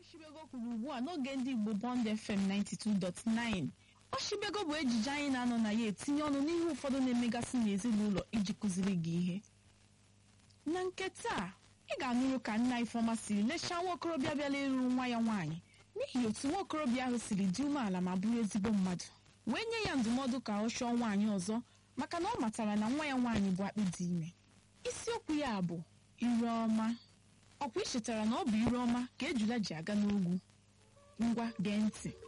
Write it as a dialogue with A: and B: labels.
A: Oshibego kwuru ugbu a n'oge ndị Igbo Bond FM 92.9 Oshibego bụ ejije anyị na-anọ na ya etinye ọnụ n'ihe ụfọdụ na-emegasị n'ezinụlọ iji kụziri gị ihe na nke taa ị ga-anụrụ ka nna Ifeọma siri lechaa nwa okorobịa bịala ịrụ nwa ya nwaanyị n'ihi otu nwa okorobịa ahụ siri dị umeala ma bụrụ ezigbo mmadụ wee nye ya ndụmọdụ ka ọ chọọ nwaanyị ọzọ maka na ọ matara na nwa ya nwaanyị bụ akpị dị ime isiokwu ya bụ ire ọma ọkwa ị chetara na ọ bụ ire ọma ka ejula ji aga n'ugwu ngwa gee ntị